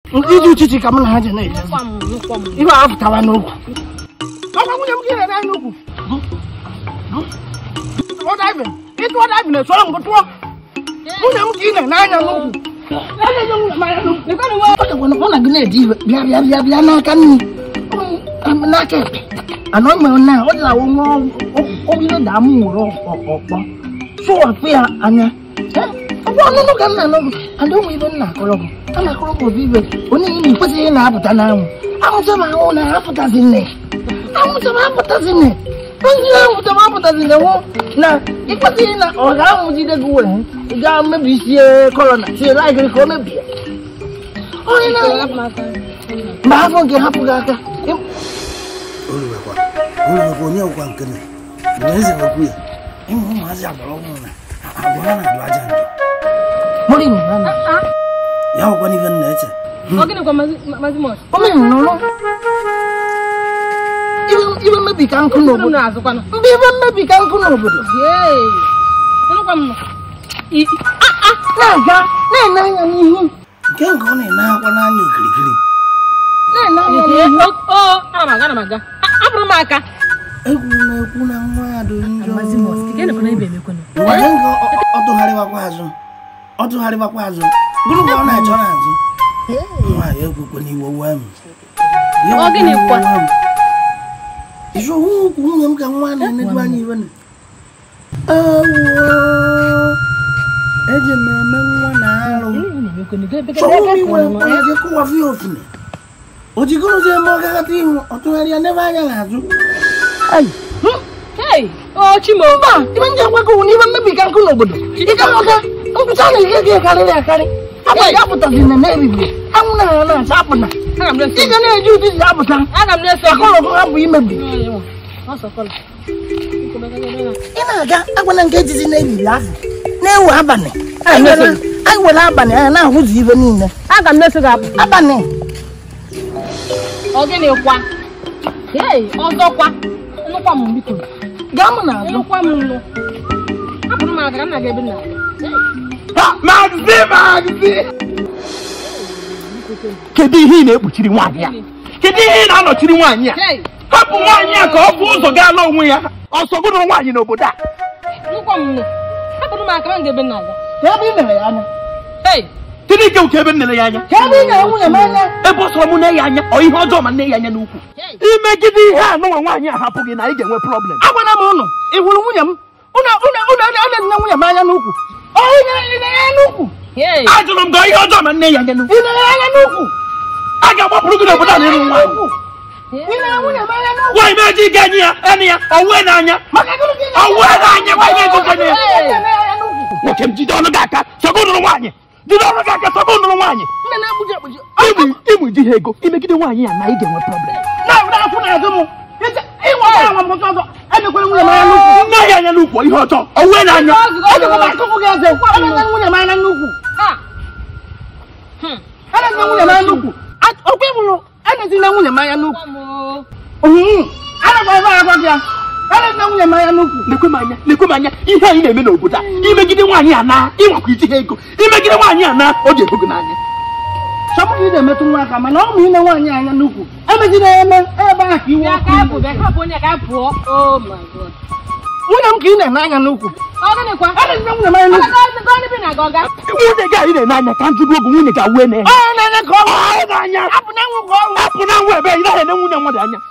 iji uchichi ka m na ha ji na-eje Nụkwa m, nụkwa m. ibe a pụtara n'okwu ọkwa nwunye m ka ị na-ere anya n'ukwu tụọ diving ịtụọ diving esoro m gị tụọ nwunye m ka ị na-ere anya n'ukwu na-enye nwunye m anya n'ukwu ọ dịkwa na ọ na gị na-eji iwe bịa bịa bịa bịa n'aka nri n'aka ekpe anọ mere na ọ dịla nwa obere daa m nwere ọkpọ sụwapụ ya anya ọ bụ ọnụnụ ka m na-anọgụ ada ụmụ ibe m na-akọrọ gị a na-akọrọ gị obi ibe onye ị na-ekwesịghị na-apụta n'anwụ anwụcha m ahụ na apụtazi nne anwụcha m apụtazi nne ozi anwụcha m apụtazi nne hụ na ịkwesịghị na ọ ga-anwụjide gị were ị gaa mebisie kọlọna tie laịgịrị ka o mebie onye na mgbe afọ nke hapụ gị aka olùwẹ̀kwa olùwẹ̀kwa onye ọkwa nke na na eze wekwu ya ịmụ ụmụazị agbara ọhụrụ na agwa ha na-adụ aja njọ mụrụ inye ya na ya ọkwa n'ife nna eche Ọ gịnịkwa Maazị- Maazị Mọs? o mere nnụnụ Iwe- iwe mmebi ka nkụ Unu n'obodo na-azụkwanụ. ndị iwe mmebi ka nkụ n'obodo Yee. Nụkwa m nọ. I- i- ah, ah. na-aga na-ene anya n'ihu nke nke ọ na-ene akwa n'anya okirikiri na-ene anya Ee, n'ihu o- o, ana m aga, ana m aga. A- Abụrụ m aka. egwu na-ekwu na nwa ya dị njọ Maazị Mọs, ị ga-enekwa na ibe emekwanụ. ngwa nye nke ọ- ọ tụgharịbakwa azụ ọ tụgharịbakwa azụ bụrụ ka ọ na-achọ n'azụ nwaanyị ekwekwe n'iwe wee m Ya Ọ gịnị ekwekwe kwa? n'iwe wee m. Ịchọ hụ ukwu nwunye m ka nwa na-enedu anya iwe na ewo eji m eme nwa na arụ chọrọ m iwere mkpọrọ gị kụwafụ ya ofune o jigorozie eme ọ gaghata ihu ọ tụgharịa n'ebe anya na-azụ Hey, o Chimo. mba ibe ndị agwago wụ n'ibe mmebi ka nkụ n'obodo ịga ọga mpụta na ihe gị karịrị akarị agba ya apụtazi na na-ebibi anwụ na ha na-acha apụta Aga m na-eso. ị ga na-eji ụdị ji apụta Aga m na-eso. akọrọ ha bụ imebi Ọ sọkọla. Biko, mega, mega, mega. ị na-aga agwana nke ejizi na-ebili ahụ na-ewe abalị Ah, anyị na-eso. were- anyị were abalị anyị na-ahụzi ibe niile Aga m na-eso gị apụ. abalị Ọ gịnịkwa? Hey, ọzọkwa. Nụkwa m biko. gaa m n'azụ Nụkwa m nụ. Hapụrụ m aka ka nna gị ebe nna. Magzi magzi kedu ihe ị na-ekpuchiri nwaanyị a kedu ihe ị na-anọchiri nwaanyị a Hey, hapụ nwaanyị a ka ọ bụ ụzọ gaa ala onwe ya ọsọ gụrụ nwaanyị n'obodo a nụkwa m nụ. Hapụrụ m aka ka nga ebe nna gị. ka ebe ị mere ya anya Hey, kedu ike nke ebe nnele ya anya ka ebe ị nyere nwunye m anya ebe ọ sọrọ m nne ya anya ọ ihe ọjọọ ma nne ya anya n'ukwu hey. imegide ihe a nụnwa nwaanyị a hapụ gị na ị ga-enwe problem agwana m ụnụ ị hụrụ nwunye m ụnụ ụnụ ụnụ ọ na-enye nwunye m anya n'ukwu ọ ị na- ị na-enye ya n'ukwu Hey. ajụrụ m gị ihe ọjọọ ma nne ya anya n'ukwu ị na-enye ya anya n'ukwu a ga-agbapụrụ gị n'obodo a n'ịlụ nwaanyị ị na-enye nwunye m anya n'ukwu nwaanyị meji ige enyi ya enyi ya owue n'anya maka gịnị ka ị owue n'anya nwaanyị egogo ya na-enye ya anya n'ukwu nwoke m jide ọnụ gị aka sọgụ nụrụ nwaanyị jide ọnụ gị aka sọgụ nụrụ nwaanyị nne na-egbuji egbuji ịmụ ịmụ di ha ego imegide nwaanyị ya na ị ga-enwe problem na-abụrụ afọ n'azụ m ịnweta anwa m ọzọ enyekwere nwunye m anya n'ukwu nne ya anya n'ukwu ihe ọjọọ owue n'anya ejikwa m akụfụ gị eze enyekwere nwunye m anya n'ukwu Ha. Hmm. enyekwere nwunye m anya n'ukwu ọkwa ịbụrụ enyezila nwunye m anya n'ukwu Nụkwa m o. anakwa ebe agwa gị ya enyezila nwunye m anya n'ukwu lekwe m anya lekwe m anya ihe anyị na-eme n'obodo a imegide nwaanyị a na ịnwakwa iji ha ego imegide nwaanyị a na ọ ga-ebu gị n'anya sọpụrụ ị na-emetụ nwa aka mana ọ bụ ine nwaanyị anya n'ukwu emezila ya eme ebe ahụ ka iwe Bịa ọkụ ka apụ, bịa ka apụ onye ka apụọ. Oh my God. nwunye m ka ị na-ene anya n'ukwu Ọ gịnịkwa? enyezila nwunye m anya Ọ n'ukwu ga- ga- ga- na-aga ọga. nwunye gị anyị na-ene anya ka njụrụ ogu nwunye ga wee na-enye onye na-enye ka ọ bụ ọ n'anya apụ na nwụ ka ọ bụ apụ na nwa ebe ị naghị ene nwunye mmadụ anya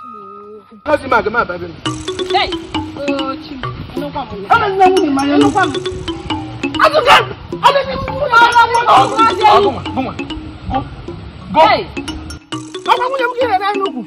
Hey. Oh, Chimo. Nụkwa m nụ. enyezila nwunye m anya n'ukwu azụga enyezila nwunye m anya n'ukwu Gụnwa, gụnwa. Go. Hey. ọkwa nwunye m ka ị na-ene anya n'ukwu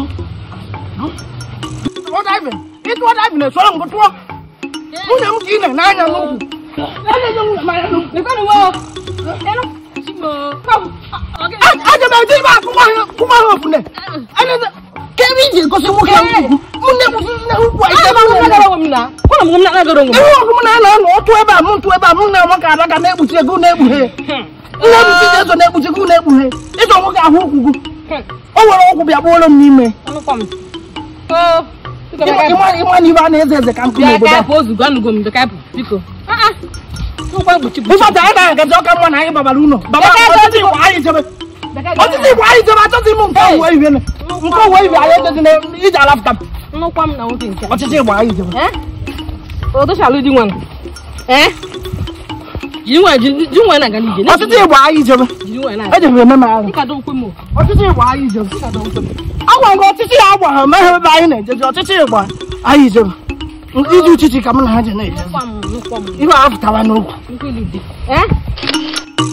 tụọ diving ịtụọ diving esoro m gị tụọ nwunye m ka ị na-ene anya n'ukwu enyezila nwunye m anya n'ukwu Nụkwa m o. Enu. Chimo. Nụkwa m. Ọ gịnị? aja m eje ibe akụma ha ofune ka ebe iji egosi nwoke a ukwu mụ na-egbusi nne ukwu a ike ebe ahụ Agara onwe m na. Kwara m na agara onwe m. ihe ọgụ m na-anọ anọ otu ebe a mụ ntụ ebe a mụ na nwoke ada ga na-ekpuchi ego na-ekpughe nne ebuchi ji eso na-ekpuchi ego na-ekpughe ịchọ nwoke ahụ ụkwụ gị o nwere ọgwụ bịa gbuoro m n'ime Nụkwa m. Oh. Biko, bịa ka apụ. ịma ịma na ibe a na-eze eze ka nkụ Bịa n'obodo ka a apụ ozugbo anụgo m bịa ka apụ. Biko. Ah, ah. Nụkwa mgbochi bụ. ịfọta anyị na-agaji ọka mma na anyị babara ụlọ baba Ebe a ọtụtụ ịkwa anyị jebe ọtụtụ igbo anyị jere achọghị m nke owuwe ihe nke owuwe ihe anyị edozi na ije alapụta m nnukwu m na nwoke nke ọtụtụ igbo anyị jere eh odochalụ di nwana eh jiri nwa jiri nwa na-aga n'ije ọtụtụ igbo anyị jere jiri nwa na-aga ejere eme m arụ ịkado nkwe m ọtụtụ igbo anyị jere agwa nke ọtụtụ ya agwa ha meghe ebe anyị na-ejeje ọtụtụ igbo anyị jere iji uchichi ka m na ha je na-eje nkwa m nkwa m ihe a pụtara n'okwu nkwe dị eh